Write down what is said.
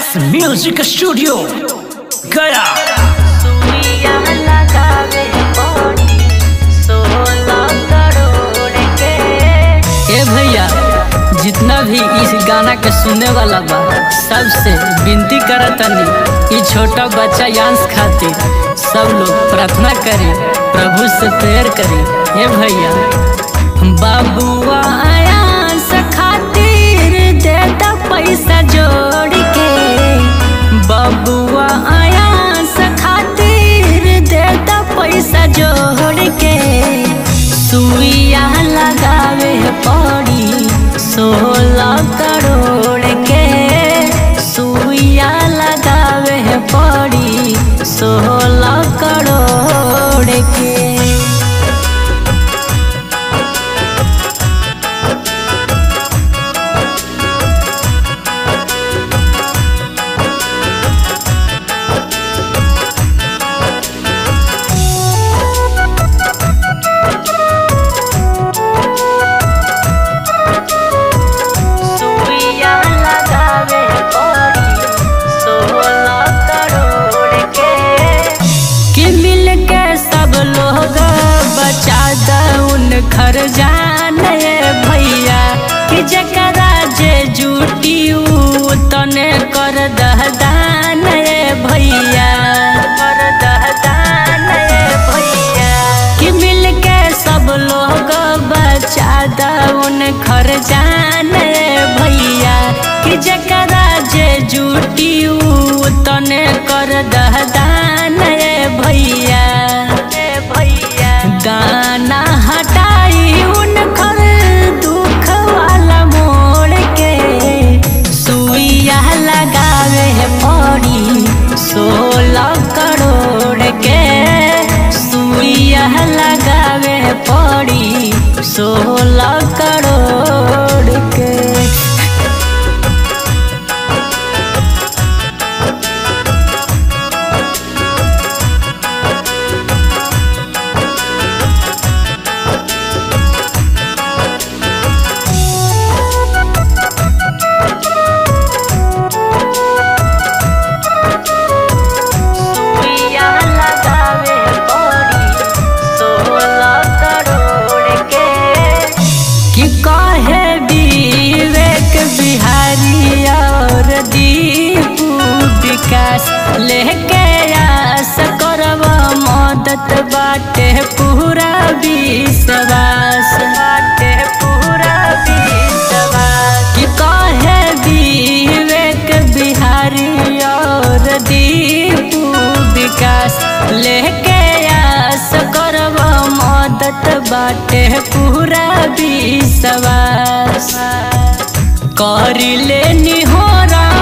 music studio गया सुइया लगावे पड़ी सोलह करोड़ के ए भैया जितना भी इस गाना के सुनने वाला बा सबसे विनती करतनी ई छोटा बच्चा यांश खातिर सब लोग प्रार्थना करी प्रभु से प्रेयर करी हे भैया बाबुआ यांश खातिर दे दा पैसा जोड़ के बबुआ यांश खातिर दे दा पैसा जोड़ के सुइया लगावे पड़ी सोलह करोड़ के सुइया लगावे पड़ी सोलह करोड़ के सुइया लगावे पड़ी सोलह करोड़ के कि मिल के सब लोग बचा दउन घर जाने भैया कि जकरा जे जुटी उ तने कर दहदान भैया कर दहदान भैया कि मिल के सब लोग बचा दउन घर जाने भैया कि जकरा जे जुटी उ तने कर दहदान भैया ए भैया गाना हटाई उनकर दुख वाला मोड़ के सुइया लगावे पड़ी सोलह करोड़ के सुइया लगावे पड़ी सोलह करोड़ के सुइया लगावे पड़ी सोलह करोड़ के कि कहे विवेक बिहारी और दीपू विकास लेके आस करब मदद बाटे पूरा विश्वास बाटे पूरा विश्वास कि कहे विवेक बिहारी और दीपू विकास लेके आस करब मदद बाटे पूरा विश्वास कर लेनी हो